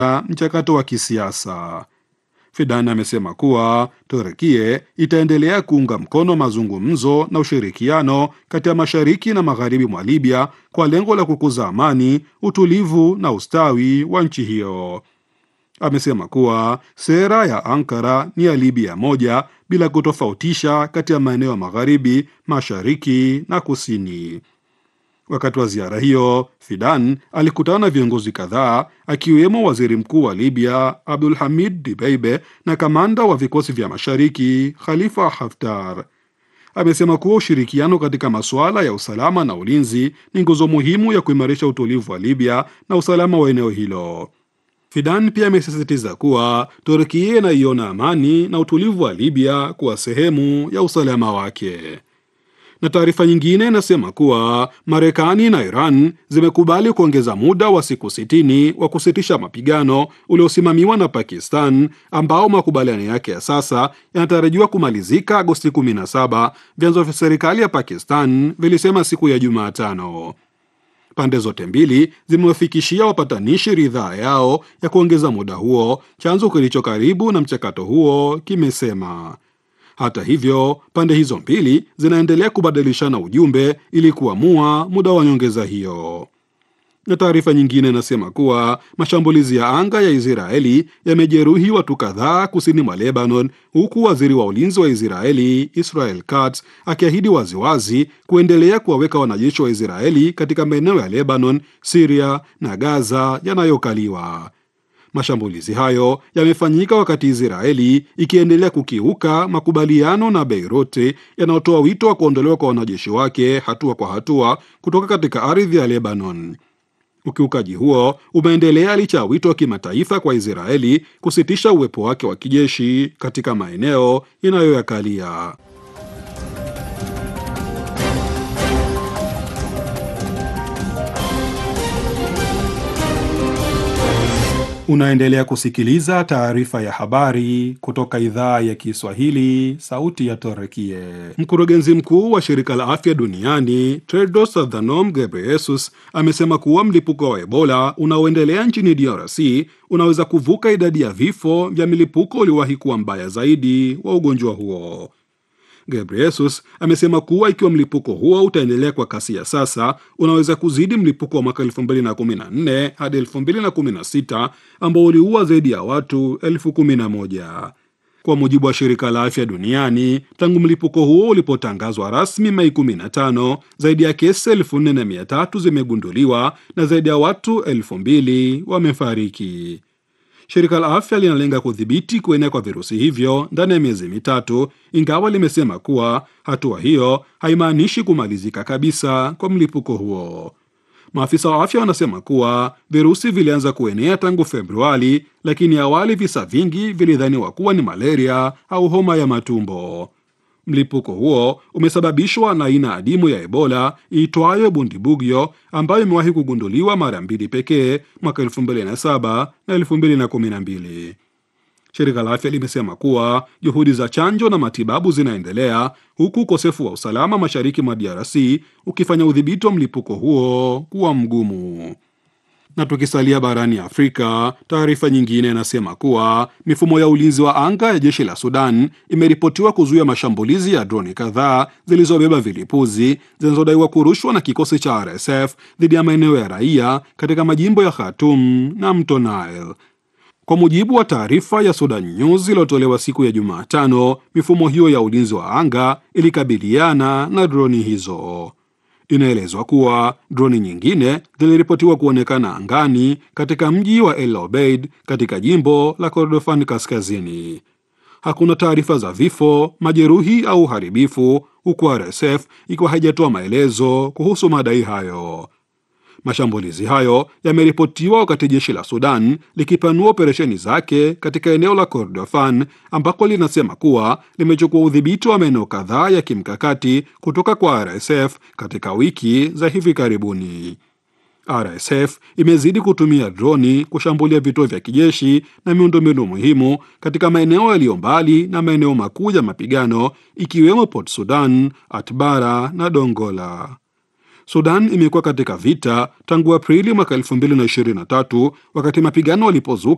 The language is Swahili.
mchakato wa kisiasa. Fidan amesema kuwa Turkie itaendelea kuunga mkono mazungumzo na ushirikiano kati ya mashariki na magharibi mwa Libya kwa lengo la kukuza amani, utulivu na ustawi wa nchi hiyo. Amesema kuwa sera ya Ankara ni ya Libya moja bila kutofautisha kati ya maeneo ya magharibi, mashariki na kusini. Wakati wa ziara hiyo, Fidan alikutana na viongozi kadhaa akiwemo waziri mkuu wa Libya Abdul Hamid Dibeibe na kamanda wa vikosi vya mashariki Khalifa Haftar. Amesema kuwa ushirikiano katika masuala ya usalama na ulinzi ni nguzo muhimu ya kuimarisha utulivu wa Libya na usalama wa eneo hilo. Fidan pia amesisitiza kuwa Turkia inaiona amani na utulivu wa Libya kuwa sehemu ya usalama wake na taarifa nyingine inasema kuwa Marekani na Iran zimekubali kuongeza muda wa siku sitini wa kusitisha mapigano uliosimamiwa na Pakistan ambao makubaliano yake ya sasa yanatarajiwa kumalizika Agosti 17, vyanzo vya serikali ya Pakistan vilisema siku ya Jumatano. Pande zote mbili zimewafikishia wapatanishi ridhaa yao ya kuongeza muda huo, chanzo kilicho karibu na mchakato huo kimesema. Hata hivyo pande hizo mbili zinaendelea kubadilishana ujumbe ili kuamua muda wa nyongeza hiyo. Na taarifa nyingine inasema kuwa mashambulizi ya anga ya Israeli yamejeruhi watu kadhaa kusini mwa Lebanon, huku waziri wa ulinzi wa Israeli Israel Katz akiahidi waziwazi kuendelea kuwaweka wanajeshi wa Israeli katika maeneo ya Lebanon, Siria na Gaza yanayokaliwa. Mashambulizi hayo yamefanyika wakati Israeli ikiendelea kukiuka makubaliano na Beiruti yanayotoa wito wa kuondolewa kwa wanajeshi wake hatua kwa hatua kutoka katika ardhi ya Lebanon. Ukiukaji huo umeendelea licha ya wito wa kimataifa kwa Israeli kusitisha uwepo wake wa kijeshi katika maeneo inayoyakalia. Unaendelea kusikiliza taarifa ya habari kutoka idhaa ya Kiswahili, sauti ya Torekie. Mkurugenzi mkuu wa shirika la afya duniani Tedros Adhanom Ghebreyesus amesema kuwa mlipuko wa Ebola unaoendelea nchini DRC unaweza kuvuka idadi ya vifo vya milipuko uliowahi kuwa mbaya zaidi wa ugonjwa huo. Ghebreyesus amesema kuwa ikiwa mlipuko huo utaendelea kwa kasi ya sasa, unaweza kuzidi mlipuko wa mwaka 2014 hadi 2016 ambao uliua zaidi ya watu elfu kumi na moja. Kwa mujibu wa shirika la afya duniani, tangu mlipuko huo ulipotangazwa rasmi Mei 15, zaidi ya kesi 4300 zimegunduliwa na zaidi ya watu 2000 wamefariki. Shirika la afya linalenga kudhibiti kuenea kwa virusi hivyo ndani ya miezi mitatu, ingawa limesema kuwa hatua hiyo haimaanishi kumalizika kabisa kwa mlipuko huo. Maafisa wa afya wanasema kuwa virusi vilianza kuenea tangu Februari, lakini awali visa vingi vilidhaniwa kuwa ni malaria au homa ya matumbo. Mlipuko huo umesababishwa na aina adimu ya Ebola iitwayo Bundibugyo ambayo imewahi kugunduliwa mara mbili pekee mwaka 2007 na 2012. Shirika la afya limesema kuwa juhudi za chanjo na matibabu zinaendelea huku ukosefu wa usalama mashariki mwa DRC ukifanya udhibiti wa mlipuko huo kuwa mgumu. Na tukisalia barani Afrika, taarifa nyingine inasema kuwa mifumo ya ulinzi wa anga ya jeshi la Sudan imeripotiwa kuzuia mashambulizi ya droni kadhaa zilizobeba vilipuzi zinazodaiwa kurushwa na kikosi cha RSF dhidi ya maeneo ya raia katika majimbo ya Khartoum na mto Nile. Kwa mujibu wa taarifa ya Sudan News iliyotolewa siku ya Jumatano, mifumo hiyo ya ulinzi wa anga ilikabiliana na droni hizo. Inaelezwa kuwa droni nyingine ziliripotiwa kuonekana angani katika mji wa El Obeid katika jimbo la Kordofan Kaskazini. Hakuna taarifa za vifo, majeruhi au uharibifu, huku RSF ikiwa haijatoa maelezo kuhusu madai hayo. Mashambulizi hayo yameripotiwa wakati jeshi la Sudan likipanua operesheni zake katika eneo la Kordofan ambako linasema kuwa limechukua udhibiti wa maeneo kadhaa ya kimkakati kutoka kwa RSF katika wiki za hivi karibuni. RSF imezidi kutumia droni kushambulia vituo vya kijeshi na miundombinu muhimu katika maeneo yaliyo mbali na maeneo makuu ya mapigano ikiwemo Port Sudan, Atbara na Dongola. Sudan imekuwa katika vita tangu Aprili mwaka 2023 wakati mapigano walipozuka